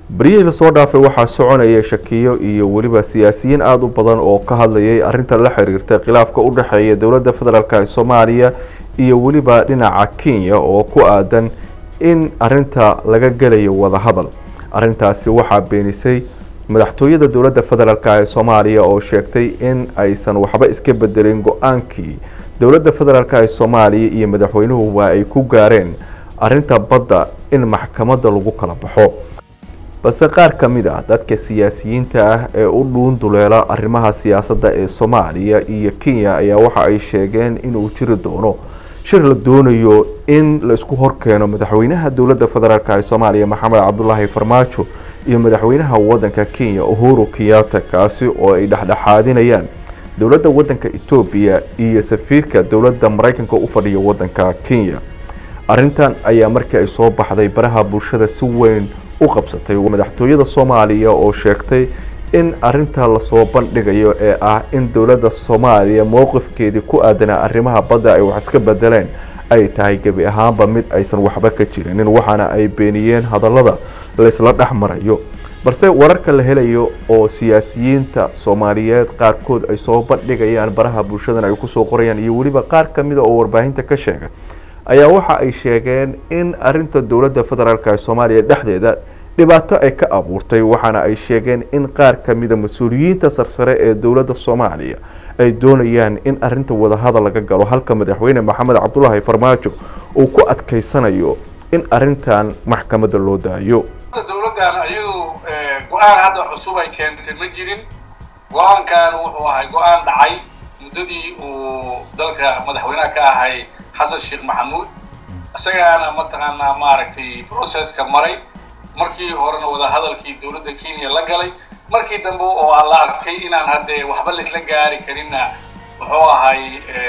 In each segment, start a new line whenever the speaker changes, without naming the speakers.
beryihii lasoo dhaafay waxaa soconaya shakiyo iyo weliba siyaasiyiin aada u badan oo ka hadlayay arrinta la xiriirta khilaafka u dhexeeya dowladda federaalk ee soomaaliya iyo weliba dhinaca kenya oo ku aadan in arinta laga gelayo wadahadal arrintaasi waxaa beenisay madaxtooyada dowladda federaalk ee soomaaliya oo sheegtay in aysan waxba iska bedelin go-aankii dowladda federaalk ee soomaaliya iyo madaxweynuhu waa ay ku gaareen arrinta badda in maxkamadda lagu kala baxo balse qaar ka mid ah dadka siyaasiyiinta ah ee u dhuun duleela arrimaha siyaasadda ee soomaaliya iyo kenya ayaa waxa ay sheegeen inuu jiri doono shir la doonayo in la isku horkeeno madaxweynaha dowladda federaalk ee soomaaliya maxamed cabdulaahi farmaajo iyo madaxweynaha wadanka kenya uhuru kenyatta kaasi oo ay dhexdhexaadinayaan dowladda wadanka etoobiya iyo safiirka dowladda maraykanka u fadhiya wadanka kenya arrintan ayaa markii ay soo baxday baraha bulshada si weyn u qabsatay madaxtooyada soomaaliya oo sheegtay in arinta lasoo bandhigayo ee ah in dowladda soomaaliya mowqifkeedii ku aadanaa arrimaha badda ay wax iska bedeleen ay tahay gebi ahaanba mid aysan waxba ka jirinin waxaana ay beeniyeen hadallada laysla dhex marayo balse wararka la helayo oo siyaasiyiinta soomaaliyeed qaarkood ay soo bandhigayaan baraha bulshadan ay kusoo qorayaan iyo weliba qaar kamida oo warbaahinta ka sheegay ayaa waxa ay sheegeen in arinta dowladda federaalk ee soomaaliya dhexdeeda dhibaato ay ka abuurtay waxaana ay sheegeen in qaar kamida mas-uuliyiinta sarsare ee dowladda soomaaliya ay doonayaan in arinta wadahadal laga galo halka madaxweyne maxamed cabdulaahi farmaajo uu ku adkeysanayo in arintan maxkamadda loo daayo
dowladdan ayadu go-aan hadda cusub ay keentay ma jirin go-aankan wuxuu ahay go-aan dhacay muddadii uu dalka madaxweynaha ka ahay xasan sheekh maxamuud isagaana mataqaanaa maaragtay processka maray markii horena wadahadalkii dowladda kenya la galay markii dambe oo la arkay inaan haddee waxba laisla gaari karinna muxuu ahay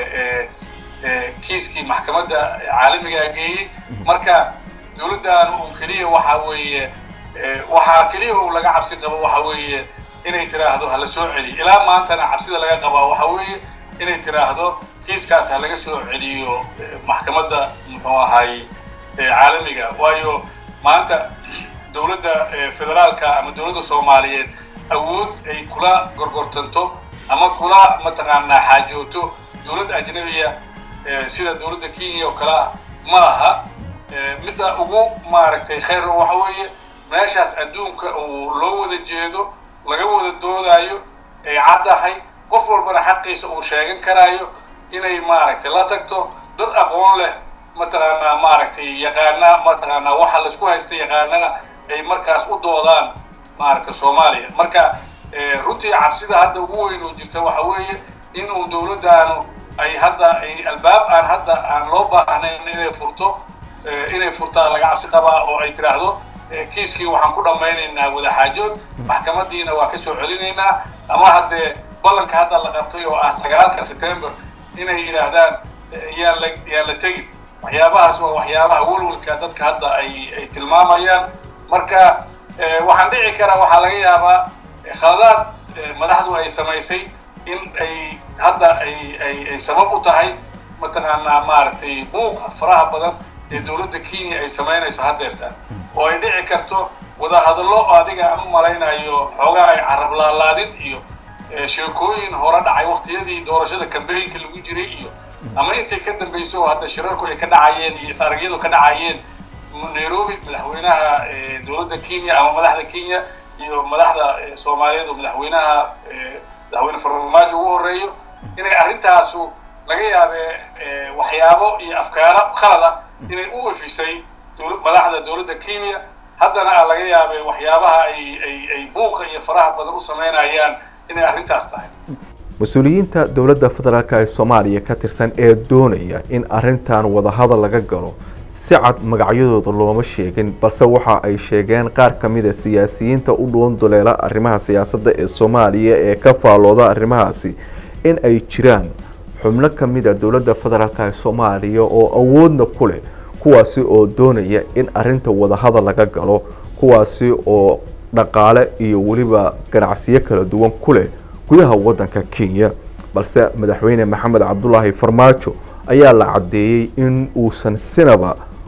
kiiskii maxkamadda caalamigaa geeyey marka dowladdan uu keliya waxa weeye waxaa keliya uu laga cabsi qabo waxa weeye inay tiraahdo hala soo celiyo ilaa maantana cabsida laga qabaa waxa weeye inay tiraahdo kiiskaas ha laga soo celiyo maxkamadda muxuu ahay caalamiga waayo maanta dowladda federaalka ama dowladda soomaaliyeed awood ay kula gorgortanto ama kula mataqaanaa xaajooto dowladda ajnabiya sida dowladda kenya oo kale ah ma laha midda ugu maaragtay khayr waxa weeye meeshaas adduunka uu loo wada jeedo laga wada doodaayo ay caddahay qof walbana xaqiisa uu sheegan karaayo inay maaragtay la tagto dad aqoon leh mataqaanaa maaragtay yaqaana mataqaanaa waxa laisku haysta yaqaanana ay markaas u doodaan maaragtay soomaaliya marka runtii cabsida hadda ugu weyn oo jirta waxa weeye in uu dowladdaanu ay hadda ay albaab aan hadda aan loo baahnayn inay furto inay furtaa laga cabsi qabaa oo ay tiraahdo kiiskii waxaan ku dhammaynaynaa wadaxaajood maxkamadiina waa ka soo celinaynaa ama haddee ballanka hadda la qabtay oo ah sagaalka september inay yidhaahdaan yaan la yaan la tegin waxyaabahaas waa waxyaabaha welwelka dadka hadda ay ay tilmaamayaan marka waxaan dhici karaa waxaa laga yaabaa khaladaad madaxdu ay samaysay in ay hadda ay ay ay sabab u tahay mataqaanaa maaragtay buuqa faraha badan ee dowladda kenya ay samaynayso haddeertaan oo ay dhici karto wadahadallo adiga aan u malaynayo xoogaa ay carab laalaadin iyo sheekooyin hore dhacay waktiyadii doorashada kambeynka lagu jiray iyo ama intay ka dambayso oo hadda shirarku ay ka dhacayeen iyo is-aragyadu ka dhacayeen nairobi madaxweynaha dowladda kenya ama madaxda kenya iyo madaxda soomaaliyeed oo madaxweynaha madaxweyne farmaajo ugu horeeyo inay arrintaasu laga yaabee waxyaabo iyo afkaaro khalada inay u efisay madaxda dowladda kenya haddana laga yaabee waxyaabaha ay ay ay buuqa iyo faraha badan u samaynayaan inay arrintaas tahay
mas-uuliyiinta dowladda federaalk ee soomaaliya ka tirsan ee doonaya in arintan wadahadal laga galo si cad magacyadooda looma sheegin balse waxa ay sheegeen qaar ka mida siyaasiyiinta u dhuun duleela arrimaha siyaasadda ee soomaaliya ee ka faalooda arrimahaasi in ay jiraan xubno ka mid a dowladda federaalk ee soomaaliya oo awoodna ku leh kuwaasi oo doonaya in arinta wadahadal laga galo kuwaasi oo dhaqaale iyo weliba ganacsiyo kala duwan ku leh gudaha wadanka kenya balse madaxweyne maxamed cabdulaahi farmaajo ayaa la caddeeyey in uusan sinaba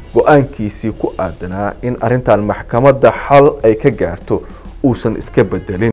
go-aankiisii ku aadanaa in arrintan maxkamadda xal ay ka gaarto uusan iska bedelin